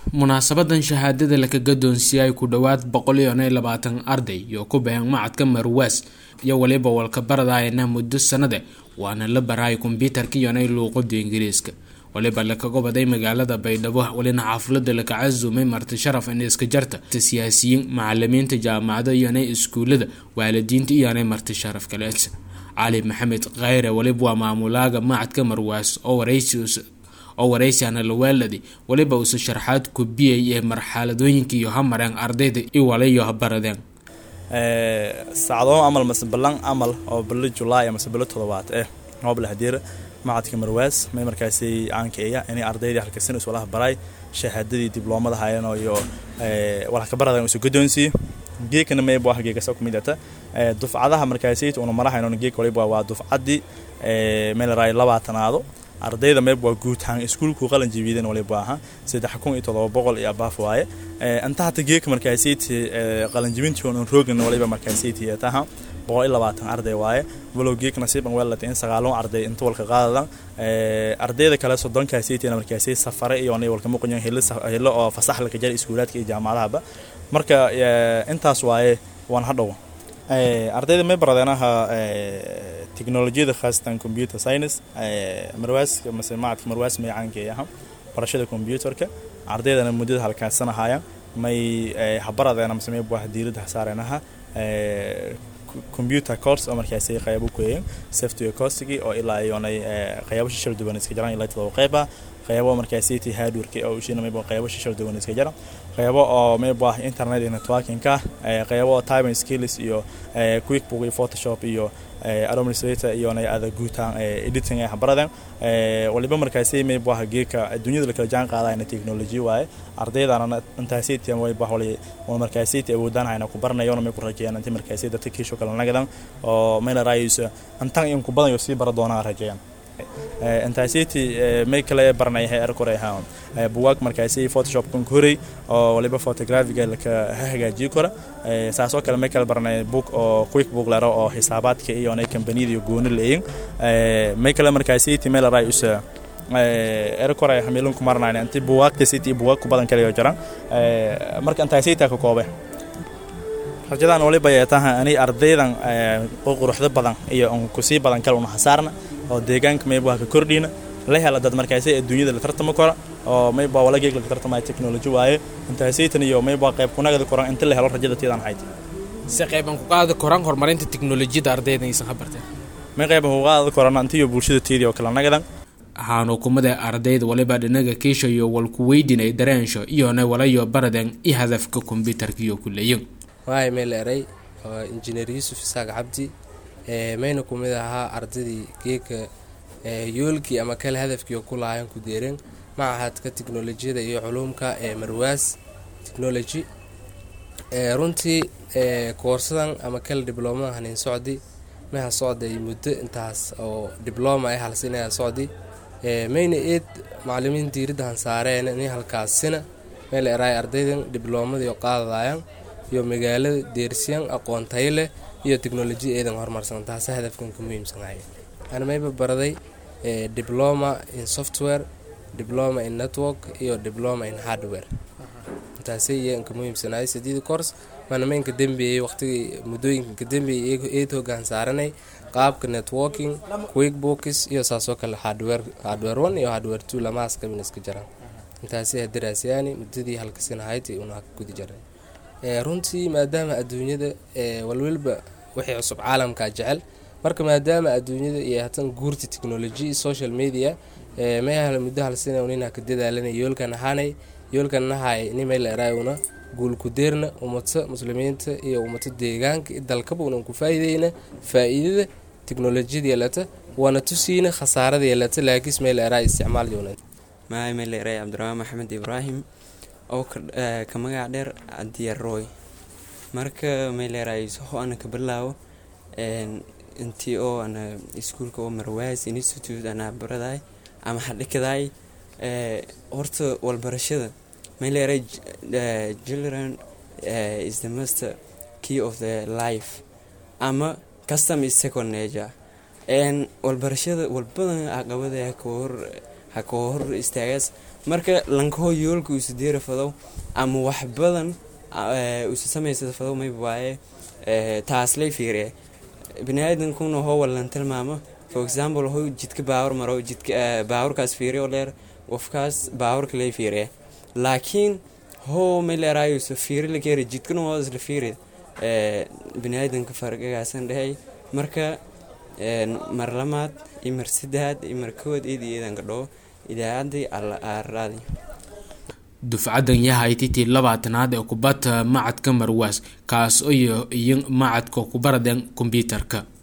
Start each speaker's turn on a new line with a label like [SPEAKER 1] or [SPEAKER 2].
[SPEAKER 1] munaasabadan shahaadada laka gadoonsiiyay ku dhowaad boqol iyo n labaatan arday iyo ku bahan macadka marwaas iyo waliba walka baradayana muddo sanade waana la baraay kombyuutarka iyonay luuqada ingiriiska waliba lakaga baday magaalada baydhabo walina xaaflada laka casumay marti sharaf in iska jarta siyaasiyiin macalimiinta jaamacada iyonay iskuulada waalidiinta iyonay marti sharaf kaleed cali maxamed khayre waliba waa maamulaaga macadka marwaas oo waraysi oo waraysiana lawaaladi waliba usa sharxaad kubiyay ee marxaladooyinka iyo hamareen ardayda iwalayo habaradeen
[SPEAKER 2] saacadoo amal mase ballan amal oo bilo julaay mase bilo todobaad eh hoobla hadiir macadka marwaas may markaasi aankeeya inay ardaydii halkasin iswalaha baray shahaadadii dibloomada hayan iyo walaka baradan isu guddoonsiiye geekana mayb waa geegasa kumid ata dufcadaha markaasi una marahayno geek waliba waa dufcadii meel raay labaatanaado ardayda meeb waa guud ahaan iskuulku qalan jabiidan waliba aha saddex kun iyo todoba boqol iyo abaaf waaye inta hata geeka markaasiiti qalanjibintii on roogna waliba markaasiiti taha boqol iyo labaatan arday waaye walow geek nasiiban weelata in sagaalon arday inta walka qaadadan ardayda kale soddonkaasiitina markaasi safare iyo nay walka muqanyan hilo oo fasax laka jara iskuulaadka iyo jaamacadahaba marka intaas waaye waan hadhow ardayda may baradeenaha technolojiyada khaasatan computer science marwaas mase macadka marwaas may caankeeyaha barashada computerka ardaydana muddada halkaasanahaaya may habaradeena mase may buah diirada hasaarenaha computer course oo markaasi qaybo ku yeeyin software coursigii oo ilaa iyonay qaybo shishal duwan iska jiraan ilaa todoba qayba qaybo markaasi ti hardwareki oo ushina mayba qaybo shishal duwan iska jira qaybo oo mayba internet iyo networkingka qaybo oo typing skills iyo quickbook iyo photoshop iyo administrator iyo nay ada guutaan editing ay habaradan waliba markaasi mayba geeka adduunyada la kala jaan qaadayna technology waaye ardaydana intaasi tiyan way bahwali oo markaasi ti awoodaan hayna ku baranayo may ku rajeeyaan inta markaasi dadka kiisho kala nagadan oo mayna raayayso intan in ku badan yo sii bara doonaan rajeeyaan intaasiti may kale baranay heer kore ahaan buwaag markaasi photoshop kan koray oo waliba photographiga laka hagaajiyo kara saasoo kale may kale baranay book oo quick book laro oo xisaabaadka iyo nay kambaniyada iyo gooni leeyin may kale markaasi ti meel ray usa er kore hamilun ku marnayna inti buwaagta city buwaag ku badan kale jiraan marka intaasita ka koobe rajadan waliba yeetaha anay ardaydan oo quruxda badan iyo kusii badan kale una hasaarna oo deegaanka mayba ka kordhina la hela dad markaasi adduunyada la tartamo kara oo mayba wala geeg la tartamaya technology waaye intaasaytan iyo mayba qayb kunagada koran inta la helo rajada tiidan hayd
[SPEAKER 1] si qayban ku qaadi koraan horumarinta teknolojiyada ardayda aysan habarteen
[SPEAKER 2] may qayban ku qaadi koraan inta iyo bulshada tiidii oo kala nagadan
[SPEAKER 1] waxaan hukumada ardayda waliba dhinaga kiisha iyo walku weydinay dareensho iyona walayo baradeen iyo hadafka kombyuutarka iyo kuleeyin
[SPEAKER 3] waay meel eray oo injineer yuusuf isaaq cabdi mayna ku mid ahaa ardaydii geeka yoolkii ama kale hadafkii ku lahayan ku deereen macahadka teknolojiyada iyo culuumka ee marwaas technology runtii koorsadan ama kale dibloomada hanin socdi maha socday muddo intaas oo dibloma ay halsinaya socdi mayna eed macalimiin diiradda hansaareen inay halkaasina meel eraay ardaydan dibloomadiio qaadadayan iyo magaalada deersiyan aqoon tayo leh iyo teknolojiya eedan horumarsan taasa hadafkan ka muhiimsanahay ana mayba baraday diploma in software diploma in network iyo diploma in hardware taasay iyan ka muhiimsanahay sideedi course maana maynka dambeeyey waqtigii muddooyinka ka dambeeyey eed hoggaan saaranay qaabka networking quick books iyo saasoo kale hardware hardware one iyo hardware two lamahaas kabin iska jiraan intaasay hadaraasyaani muddadii halkasinahayd una gudi jaray runtii maadaama adduunyada walwalba wixii cusub caalamka jecel marka maadaama adduunyada iyo hatan guurta technology social media mayhal muddo halsina nina ka dadaalanay yoolkan ahaanay yoolkan nahay nimel eraayuna guulkudeerna ummata muslimiinta iyo ummata deegaanka dalkaba unan ku faa'iideyna faa'iidada teknolojiyada yeelata waana tusiina khasaarada yeelata laakiis meel eraay isticmaal joonan
[SPEAKER 4] maay meel eraay cabdiraxmaan maxamed ibraahim oo ka magac dheer adiya roy marka mayleerays ho ana ka bilaabo intii oo ana iskuulka oo marwaas institute ana baraday ama hadhikaday horta walbarashada mayleeray children is the master key of the life ama custom is second nature walbarashada walbadan caqabada haka hor hor istaagaas marka lankaho yoolka uusa deera fadow ama wax badan uusa samaysada fadow mayba waaye taaslay fiiriye biniaadankuna hoo walan tilmaamo for example ho jidka baawar maro jidka baawurkaas fiiriyo leer qofkaas baawurka lay fiiriye laakiin hoo may leeraayusa fiiri lakeeri jidkana waa isla fiiri biniaadanka fargagaasan dhehey marka mar lamaad iyo mar saddexaad iyo mar kowaad eed iyo eedan gadhoo idaacaddii araadi
[SPEAKER 1] dufcadan yahay titii labaatanaad ee kubadda macadka marwaas kaas iyo iyo macadka kubaradan kombyuutarka